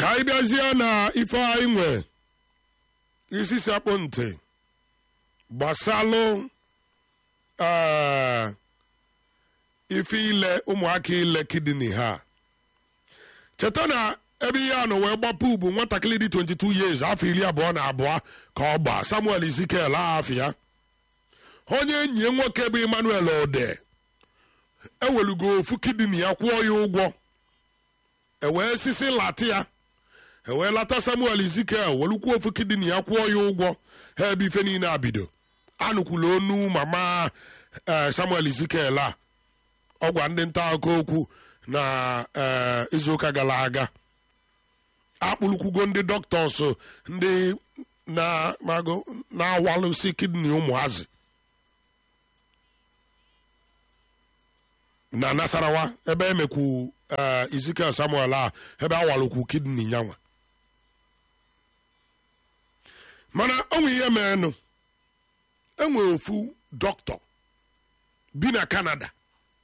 ka anyị bịazie na ife anyị nwe isi sakpụ ntị gbasalụ ee, ife ile ụmụaka ile kidney ha cheta na ebe ihe a nọ wee gbapụ ugbu nwatakịrị dị 22 years afọ iri abụọ na abụọ ka ọ gba samuel ezekiel afọ ya onye enyi ya nwoke bụ emmanuel ode ewelugo ofu kidney ya kwụọ ya ụgwọ ewee sisi lata ya ewee lata samuel ezekiel welukwu ofu kidney ya kwụọ ya ụgwọ ha ebe ife niile abido anụkwula onu mama eh, samuel ezekiel a ọ gwa ndị nta akụkọ okwu na eh, izuụka gara aga akpụlụkwugo ndị dọktọs ndị na- mago- na-awalụsi kidney ụmụazị na nasarawa ebe emekwu eh, ezekiel samuel a ebe awalụkwu kidney nyanwa mana onwe ihe meenụ enwe ofu dọkịta bi na kanada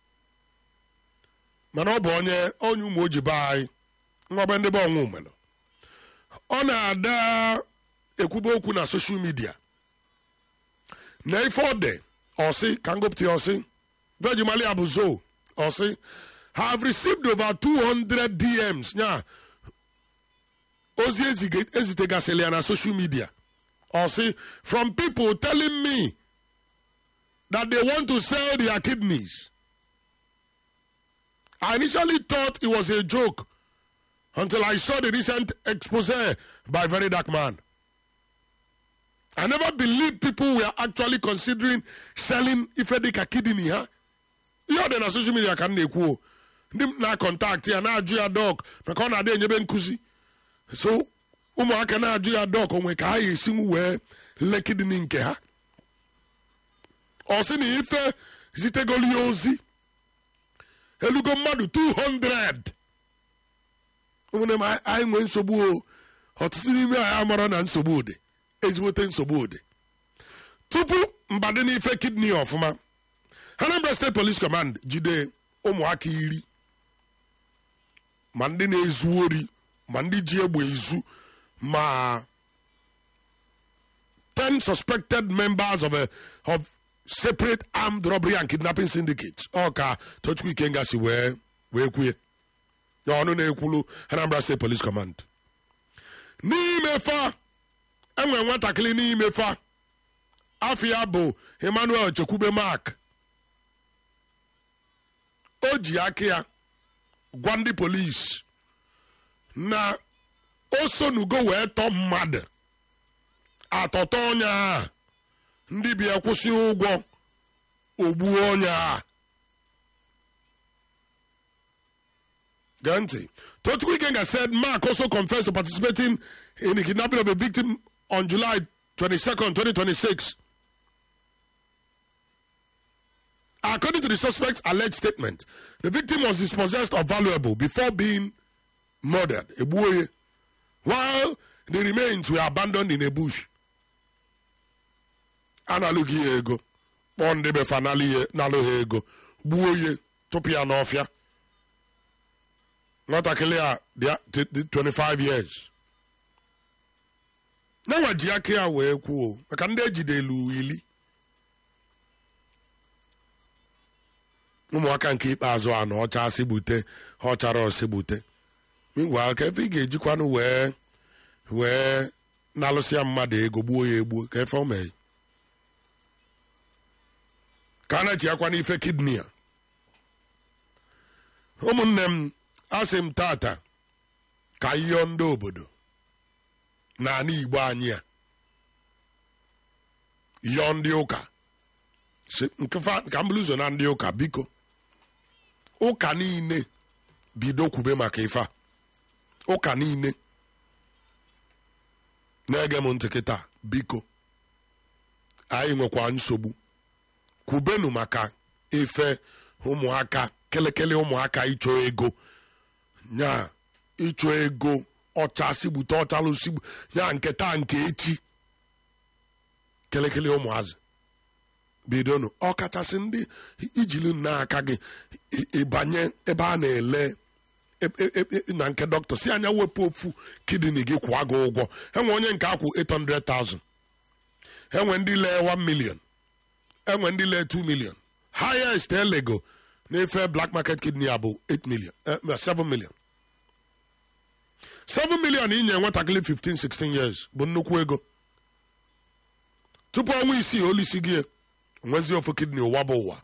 mana ọ bụ onye onye ụmụ ojibe anyị nwabe ndị be ọnwụ mere ọ na-ada ekwube okwu na soshal midia na ife ọ dị ọsị ka ngụpụta ya ọsị vejimali abụzo ọsị have received over 200 dms nya ozi ezige- ezitegasịrị ya na social media ọsị from people telling me that they want to sell their kidneys I initially thought it was a joke until I saw the recent expose by Very Dark Man. I never believed people were actually considering selling Ifedika kidney ha. Ihe ọ dị na social media ka m na-ekwu o. ndị m na-akọntaktị ya na-ajụ ya dọk maka ọ na-adị enyebe nkụzi so ụmụaka na-ajụ ya dọk onwe ka ha ga-esinwu wee lee kidney nke ha ọ sị na ife zitegolu ya ozi elugo mmadụ 200 ụmụnne m anyị- anyị nwee nsogbu o ọtụtụ n'ime anyị amara na nsogbu dị ezigbote nsogbu dị tupu mbadị n'ife kidney ọfụma Anambra State Police Command jide ụmụaka iri ma ndị na-ezu ori ma ndị ji egbe ezu ma 10 suspected members of a of separate armed robbery and kidnapping syndicates ọ ka Tochukwu Ikenga si wee wee kwue ya ọnụ na-ekwulu Anambra State Police Command n'ime fa enwere nwatakịrị n'ime fa afọ ya bụ Emmanuel Chekwube Mark o ji aka ya gwa ndị polisi na o sonugo wee tọọ mmadụ atọtọ onye a ndị bịa kwụsị ụgwọ ogbuo onye a Gee ntị. Tochukwu Ikenga said Mark also confessed to participating in the kidnapping of a victim on July 22nd, 2026. According to the suspect's alleged statement, the victim was dispossessed of valuable before being murdered, Ebuoye, while the remains were abandoned in a bush. Analụghị ya ego kpọọ ndị befa nalụ ha ego gbuo ya tụpụ ya n'ọfịa nwatakịrị a dị dị- dị 25 years nanwa ji aka ya wee kwuo maka ndị ejidelu ili ụmụaka nke ikpeazụ a na ọcha asị gbute ha ọchara ọsị gbute ngwa ka efe ị ga-ejikwanụ wee wee na-alụsịa mmadụ ego gbuo ya egbuo ka efe o mee ka a na-echiakwa n'ife kidney a ụmụnne m asị m tata ka yọọ ndị obodo n'ala igbo anyị a yọọ ndị ụka Si- nke fa- ka m bụrụ ụzọ na ndị ụka biko ụka niile bido kwube maka ife a ụka niile na-ege m ntị kịta biko anyị nwekwa nsogbu kwubenu maka ife ụmụaka kelekele ụmụaka ịchọ ego nya ịchọ ego ọcha sigbute ọchalụ sigbu nya nke taa nke echi kelekele ụmụazị bidonu ọkachasị ndị ijili n'aka gị ị- ịbanye ebe a na-ele na nke dọkịta si anya wepụ ofu kidney gị kwụọ gị ụgwọ enwe onye nke akwụ 800,000 enwe ndị lee 1 million enwe ndị lee 2 million highest elego na-efe black market kidney a bụ 8 million 7 million 7 million inye nwatakịrị 15 16 years bụ nnukwu ego tupu ọnwa isii olisi gị nwezi ofu kidney ụwa bụ ụwa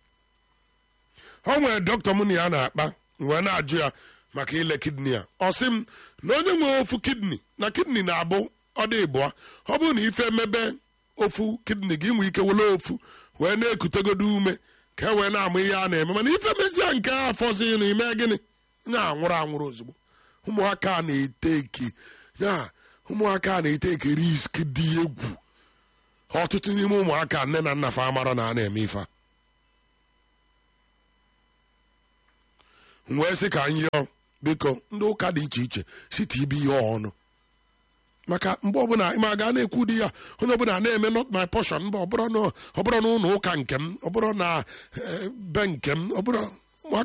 o nwere dọkịta mụ na ya na-akpa wee na-ajụ ya maka ile kidney a ọ sị m na onye nwere ofu kidney na kidney na-abụ ọ dị ịbụa ọ bụrụ na ife emebe ofu kidney gị nwee ike wele ofu wee na-ekutegodo ume ka e wee na-amụ ihe a na-eme mana ife mezie nke a fọzi na ime gịnị na-anwụrụ anwụrụ ozugbo ụmụaka na-ete eke ya ụmụaka na-ete eke risk dị egwu ọtụtụ n'ime ụmụaka nne na nna fa amara na a na-eme ife a wee sị ka anyị yọọ biko ndị ụka dị iche iche site ibe ihe ọnụ maka mgbe ọbụla ma ga na-ekwu di ya onye ọbụla na-eme not my portion mba ọbụrụ na ụlọ ụka nke m ọ bụrụ na be nke m ọ bụrụ